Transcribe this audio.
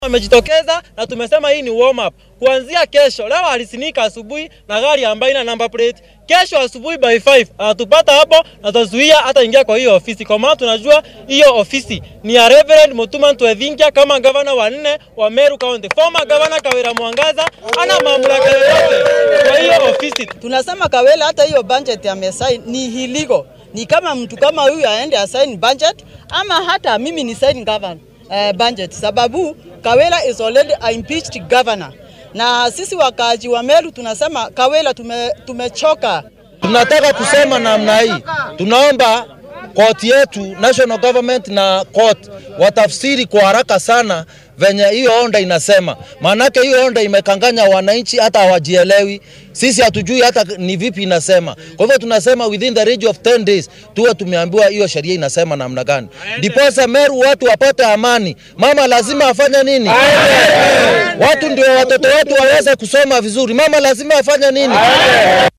Wamejitokeza na tumesema hii ni warm up. Kuanzia kesho, leo alisinika asubuhi na gari ambayo ina number plate. Kesho asubuhi by 5 atupata hapo na tazuia hata ingia kwa hiyo ofisi, kwa maana tunajua hiyo ofisi ni ya Reverend Mutuma Ntwethinkia kama gavana wa nne wa Meru County. Former governor Kawira Mwangaza ana mamlaka yoyote kwa hiyo ofisi. Tunasema Kawela hata hiyo budget amesign ni illegal. Ni kama mtu kama huyu aende asign budget ama hata mimi ni sign governor uh, budget sababu Kawela is already a impeached governor. Na sisi wakaaji wa Meru tunasema Kawela tume, tumechoka. Tunataka kusema namna hii, tunaomba koti yetu national government na court watafsiri kwa haraka sana venye hiyo onda inasema, maanake hiyo onda imekanganya wananchi, hata hawajielewi. Sisi hatujui hata ni vipi inasema. Kwa hivyo tunasema within the range of 10 days tuwe tumeambiwa hiyo sheria inasema namna gani, ndiposa Meru watu wapate amani. Mama lazima afanye nini? Watu ndio watoto wetu waweze kusoma vizuri. Mama lazima afanye nini?